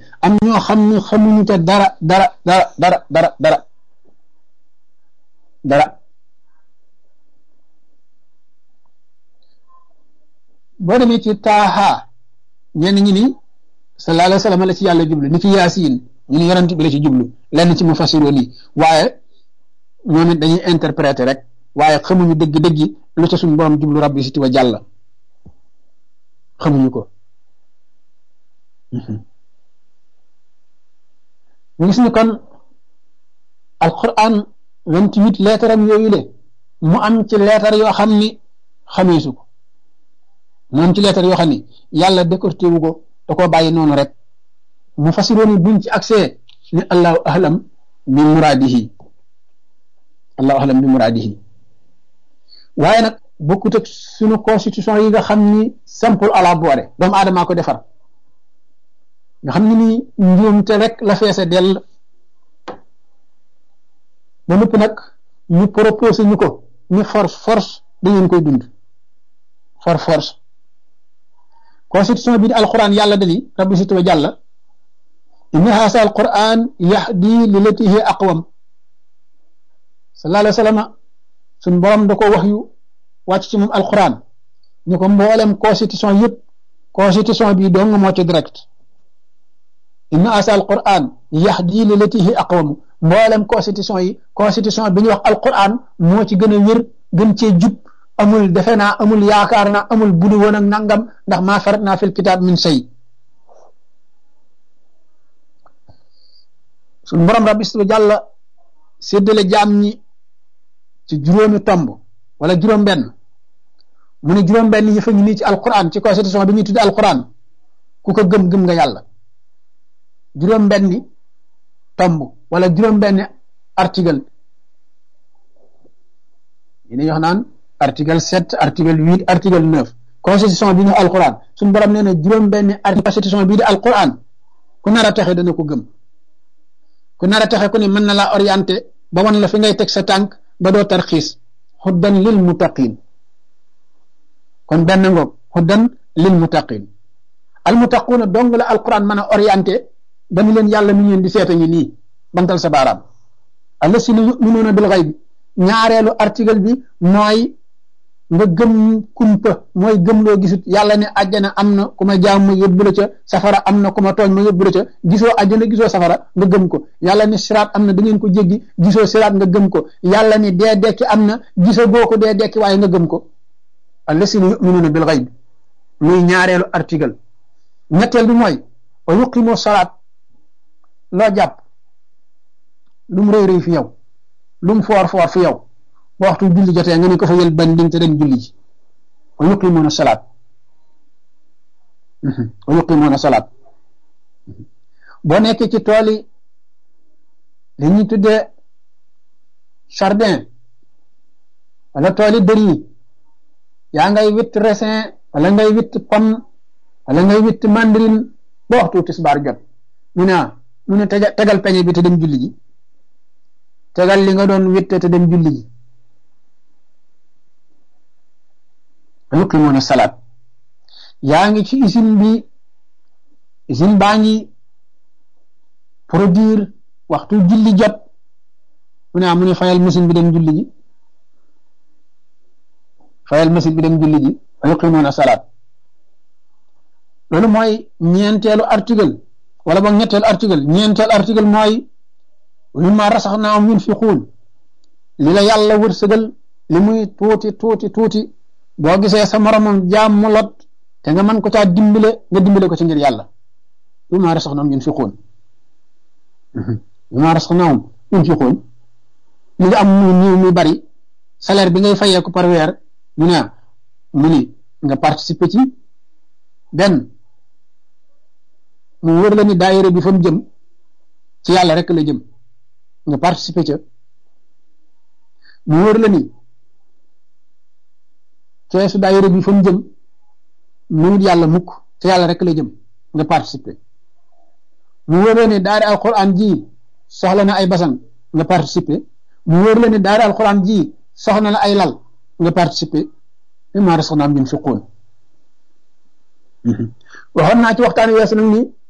am ñoo xam ni xamuñu te dara dara dara dara dara dara dara boo demee ci taaha ñenn ñi ni sallallahu alayhi wa sallam la ci yàlla jublu ni ki yaasiin ñu ni yonent bi la ci jublu lenn ci mu fasiroon yi waaye ñoom it dañuy interpréter rek waaye xamuñu dëgg-dëgg lu ca suñu borom jublu rabbi siti wa jàlla xamuñu ko ñu gis ni kon alquran vingt huit leetaram yooyu le mu am ci leetar yoo xam ni xameesu ko mu am ci leetar yoo xam ni yàlla décorté wu ko da koo bàyyi noonu rek mu fasiroon buñ ci accès ni allahu ahlam bi muraadihi allahu ahlam bi muraadihi waaye nag bokkut ak suñu constitution yi nga xam ni simple à la boire doomu aadamaa ko defar nga xam ni nii njuumte rek la feese dell ba nëpp nag ñu proposé ñu ko ni force force da ngeen koy dund for force constitution bi di alquran yàlla dali rabbi situ wa jàlla inna haasa alquran yahdi lilati hi aqwam sallallahu alayhi wa sallam suñ borom da ko wax yu wàcc ci moom alquran ñu ko mboolem constitution yëpp constitution bi dong moo ci direct inna haasa alquran yahdi lilati hi aqwam mboolem constitution yi constitution bi ñuy wax alquran moo ci gën a wér gën cee jub amul defe naa amul yaakaar naa amul budu woon ak nangam ndax maa farat naa fil kitaab min shay suñu borom rabbi su jàlla séddale jaam ñi ci juróomi tomb wala juróom-benn mu ne juróom-benn yi fa ñu nii ci alquran ci constitution bi ñuy tudde alquran ku ko gëm gëm nga yàlla juróom-benni tomb wala juróom-benni article yi ne wax naan article sept article huit article neuf constitution bi ñu alquran suñu borom nee na juróom-benni article constitution bii di alquran ku nar a taxe dana ko gëm ku nar a taxe ku ne mën na laa orienté ba wan la fi ngay teg sa tànk ba doo tarxiis xuddan lil muttaqin kon benn ngoog xuddan lil muttaqin al muttaquuna dong la alquran mën a orienté ba ni leen yàlla mi ngeen di seeta ngi nii bantal sa baaraam allasina yuminuuna bil xayb ñaareelu article bi mooy nga gëm kumpa mooy gëm loo gisut yàlla ne àjjana am na ku ma jaam ma yóbbu la ca safara am na ku ma tooñ ma yóbbu la ca gisoo àjjana gisoo safara nga gëm ko yàlla ne siraat am na da ngeen ko jéggi gisoo siraat nga gëm ko yàlla ne dee dekki am na gisoo goo ko dee dekki waaye nga gëm ko allasina yuminuuna bil xayb muy ñaareelu article ñetteel bi mooy wa yuqimu salaat loo jàpp lu mu rëy rëy fi yow lu mu foor foor fi yow ba waxtu julli jotee nga ne ko fa yël banding te dem julli ji wa yuqimuuna salaat wa yuqimuuna salaat boo nekkee ci tool yi li ñuy tuddee jardin wala tool yi dër yi yaa ngay witt raisin wala ngay witt pomme wala ngay witt mandarine ba waxtu tisbaar jot ñu ne mu ne tegal peñe bi te dem julli ji tegal li nga doon witte te dem julli ji yuqimuuna salaat yaa ngi ci usine bi usine baa ngi produire waxtu julli jot mu ne mu ne fayal machine bi dem julli ji fayal machine bi dem julli ji yuqimuuna salaat loolu mooy ñeenteelu article wala boog ñetteelu article ñeenteelu article mooy mimma rasaxnaahum yunfiquun li la yàlla wërsëgal li muy tuuti tuuti tuuti boo gisee sa moromam jaam mu lot te nga mën ko caa dimbale nga dimbale ko ci ngir yàlla mimma rasaxnaahum yunfiquun mimma rasaxnaahum yunfiquun li nga am muy néew muy bari salaire bi ngay fayee ko par weer mu ne mu ni nga participer ci benn mu wër la ni daayira bi fa mu jëm ci yàlla rek la jëm nga participer ca mu wër la ni keesu daayira bi fa mu jëm mënut yàlla mukk ci yàlla rek la jëm nga participer mu wër la ni daari alquran ji soxla na ay basan nga participer mu wër la ni daari alquran ji soxla na ay lal nga participer mimma razaqnaahum yunfiquun waxoon naa ci waxtaan weesu nag ni